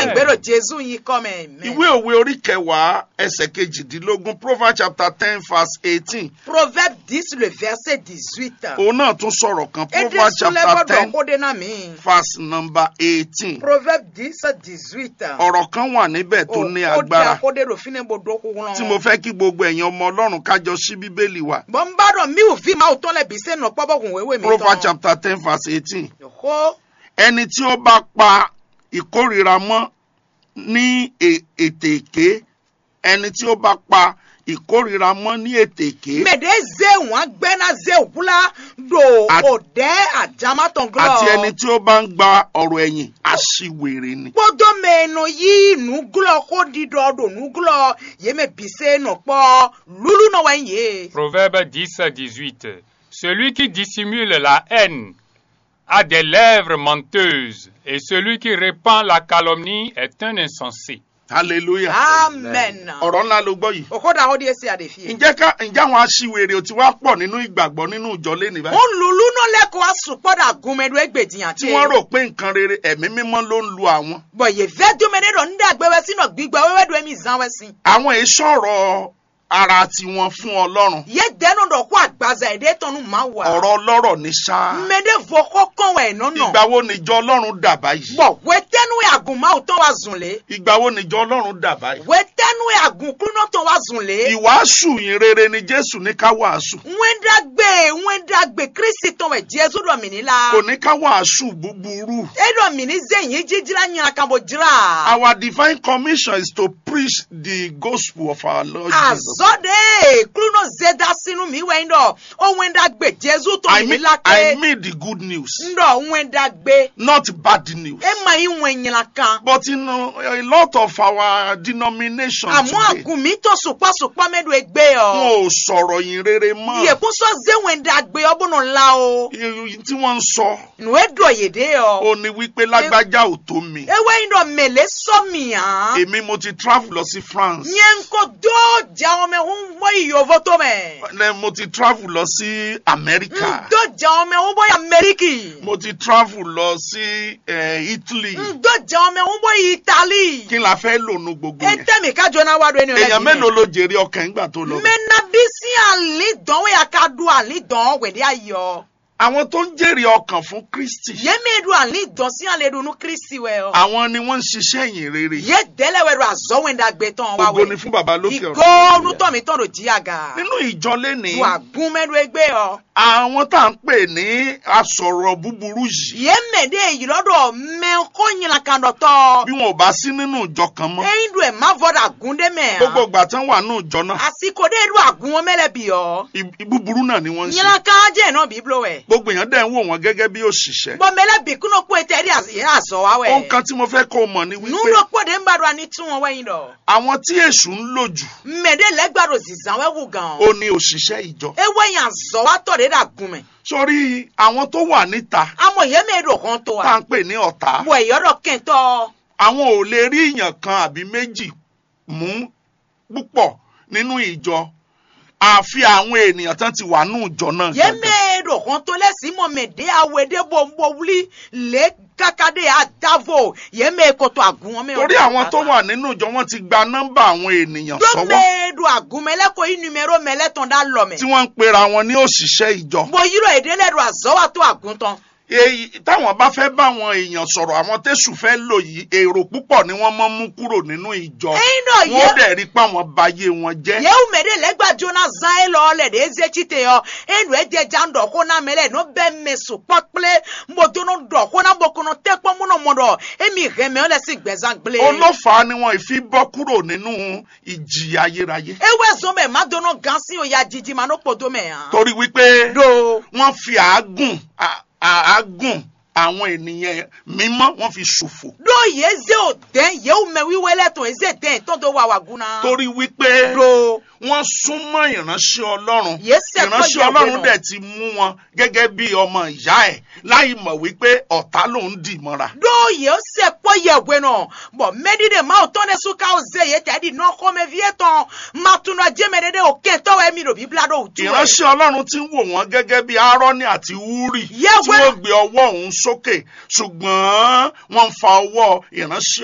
Amen. ìgbéró jésù yìí kọ́ mẹ́ mẹ́. ìwé òwe orí kẹwàá ẹsẹ̀ kejìdínlógún proverbs chapter ten verse eighteen proverbe dix le verset dix-huit. òun náà tún sọ̀rọ̀ kan èdè proverbs súnlẹ̀ chapter gbọ́dọ̀ ten kó dé náà mí. verse number eighteen proverbe dix dix-huit. ọ̀rọ̀ kan wà níbẹ̀ tó ní ó di agbára akóde rò fínẹ̀ bò dókú wọn. tí mo fẹ́ kí gbogbo ẹ̀yin ọmọ ọlọ́run kájọ sí bíbélì wa bọ́n ń bá dọ̀ mí ò fi máa ò tán lẹ̀ bí sẹ́nu pọ́bọ́gùn wéwé mi proverbs chapter ten verse eighteen Yòókó ẹni tí ó bá pa ìkórìíra mọ́ ní e- ètè èké ẹni tí ó bá pa ìkórìíra mọ́ ní ètè èké mẹ̀dẹ́ zé wọn gbẹ́ná zé òkúlá do Àti- òdẹ́ àjámátàn gírọ̀. àti ẹni tí ó bá ń gba ọ̀rọ̀ ẹ̀yìn aṣiwèrè ni. kpɔdɔ mɛnɔ yi nuglɔ ko didɔ do nuglɔ yeme bise nɔ kpɔ lulu nɔ wɛn ye. Proverbe 10 à 18. Celui qui dissimule la haine a des lèvres menteuses, et celui qui répand la calomnie est un insensé. hallelujah. amen. ọ̀rọ̀ ńlá ló gbọ́ yìí. o ko da o de ese ade fi. ǹjẹ́ ká ǹjẹ́ àwọn aṣiwèrè ò ti wá pọ̀ nínú ìgbàgbọ́ nínú ìjọ lẹ́nu o báyìí. lulu nɔ lɛ ko asukpɔda gunmɛdo egbediyan tí wọ́n rò pé nǹkan rere ẹ̀mí mímọ́ ló ń lu àwọn. bɔn ye vɛ domɛnɛ dɔ n da gbɛwɛ si nɔ gbigba wɛwɛ do emi zan wɛ si. àwọn èyí sọ̀rọ̀ ara tiwọn fún ọlọ́run. ye dɛnu dɔ ko agbaza ede tɔnu ma wa. ọ̀rọ̀ ọlọ́rọ̀ ní sáà. mɛde fɔ kɔkɔn wɛ nɔnɔ. ìgbà wo nìjọ ọlọ́run dà báyìí. bɔn wɛtɛnu ye agunmaw tɔn wa zun le. ìgbà wo nìjọ ọlọ́run dà báyìí. wɛtɛnu ye agunkunɔ tɔn wa zun le. ìwàásù yìí rere ni jésù ní ká wàásù. ŋwendagbe ŋwendagbe kristi tɔn wɛ jésù dɔ mini la. kò ní ká wàásù búburú. eɖɔ mini ze yin dzidzra nyina kan bo dzra. Our divine commission is to preach the gospel of our Lord Jesus. azɔ de kluno zeda sinu mi wɛ ŋdɔ o ŋwendagbe jésù tɔn I mini mean, la I ke. mean the good news, ŋdɔ ŋwendagbe not bad news. ema yi ŋwɛ nyina kan. But you know, a lot of our denominations àmọ́ today, àgùnmí tó sùpàsùpà mẹ́du egbe ọ. wọn ò sọ̀rọ̀ yìí rere mọ́. yèkúsọ zé ŋwendagbe ọbùnú ńlá o. Ìròyìn tí wọ́n ń sọ, nù édò yèdè ọ. ó ní wípé lágbájá ò tó mi. ewé ŋdɔ mele sɔmiya. Èmi mo ti travel lọ sí France. nye ŋkɔ dó dza wɔmɛ ń bɔ iyovo tó mɛ. Then Mo ti travel lọ sí America. ŋdó dza wɔmɛ ń bɔ amɛriki. Mo ti travel lọ sí eh, Italy. ŋdó dza wɔmẹ ń bɔ itali. Kí la fẹ́ lò nu gbogbo yẹn? etemi ka jona wa do eni Èèyàn mélòó ló jèrè ọkàn nígbà tó lọ? bẹ̀? mɛna bisi ali dɔn wɛ aka do ali dɔn wɛdi ayɔ. Àwọn tó ń jèrè ọkàn fún Kristi. yémi do ali dɔn si ale do nu kristi wɛ ọ. Àwọn ni wọ́n ń ṣiṣẹ́ ìyìn rere. ye dɛlɛ wɛ do azɔwɛndagbe tɔn wa Ògo ni wɛ. fún bàbá lókè ọ̀run. ìgò nutɔmi tɔn do jiyaga. Nínú ìjọ lénìí, wà gún mɛdu egbe ọ. àwọn tá à ń pè ní asọ̀rọ̀ búburú yìí, yémi de yìlɔdɔ mɛ kó nyina kan dɔ tɔ. bí wọn ò bá sí nínú ìjọ kan mọ́, eyin do ɛ ma fɔ da gun de mɛ. gbogbo ìgbà tán wà nínú ìjọ náà, àsìkò de do agun wọn mɛlɛ bi ọ. ì- búburú náà ni wọ́n ń ṣe. nyina kan jɛ náà bíbélò wɛ. Gbogbo èèyàn dẹ̀ ń wò wọ́n gẹ́gẹ́ bí òṣìṣẹ́. bɔn mɛlɛ bi kúnò kó etɛ di azɔ wa wɛ. Ohun kan tí mo fẹ́ kó o mọ̀ ni wípé nuɖo kpɔ de ŋba do ani tún wọn wɛyin dɔ. àwọn tí èṣù ń lò jù mɛ de lɛgba do zizan wɛ wu gan. ó ní òṣìṣẹ́ ìjọ. ewé yan zɔ wa tɔ de da gun mɛ. Sórí àwọn tó wà níta amɔ yémi do kàn tó tá à wa. ń pè ní ọ̀tá, wɔ ìyɔdɔ kɛntɔ. àwọn ò lè rí èèyàn kan àbí méjì mú púpọ̀ nínú ìjọ àfi àwọn ènìyàn tán ti wà nínú ìjọ náà. gangan. yémi do kàn tó lɛsi mɔ mɛ de awɛ de bo bo wuli le kaka de adavo yémi koto agun wọn mɛ. torí àwọn tó wà nínú ìjọ wọn ti gba nọ́mbà àwọn ènìyàn do sọ́wọ́ mɛ do agun mɛ lɛ ko i numero mɛ lɛ tɔn da lɔ mɛ. tí wọ́n ń pera wọn ní òṣìṣẹ́ ìjọ. bo yirɔ èdè lɛ do azɔ wa tó agun tán. èyí táwọn bá fẹ́ bá àwọn èèyàn sọ̀rọ̀ àwọn tẹ̀sù fẹ́ lò yìí èrò púpọ̀ ni wọ́n mọ́ mú kúrò nínú ìjọ. ẹyin náà wọ́n yẹ. dẹ̀ rí pé àwọn bayé wọn jẹ́. yewu me de legba jona zan e lɔ le de eze tsite yɔ enu edze dza ŋdɔ ko na me le no bɛ me su kpɔkple mbodono dɔ ko na bokono te kpɔ mu no mo dɔ emi hɛmɛ o le si gbɛzan gble. olófàá ni wọn ìfi bọ́ kúrò nínú ìjì ayérayé. ewe zɔn bɛ ma dono gan si o ya didi ma no kpodo mɛ yan. torí wípé do wọ́n fi àágùn à- àágùn àwọn ènìyàn mímọ́ wọ́n fi ṣòfò. do ye ze o den yewu me wiwe lɛ tɔn eze den tɔn do wa wa guna. torí wípé do wọ́n súnmọ́ ìránṣẹ́ ọlọ́run Yésẹ̀ kọ́ ìránṣẹ́ ìyàwó ọlọ́run náà. dẹ̀ ti mú wọn gẹ́gẹ́ bí ọmọ ìyá ẹ̀ láì mọ̀ wípé ọ̀tá ló ń dì mọ́ra. do ye o se kpɔ yewue nɔ bɔn mɛdi de ma o tɔn de su ka o ze ye tɛ di nɔ xɔmɛ vie tɔn ma tun na jɛmɛ de de o kɛ tɔwɛ mi do bibila do o tu yɛ. ìránṣẹ́ ọlọ́run ti ń wò wọ́n gẹ́gẹ́ bí aaroni àti wúrì tí Yẹ́wẹ́. wọ́n gbé ọwọ́ òun sókè ṣùgbọ́n wọ́n ń fa ọwọ́ ìránṣẹ́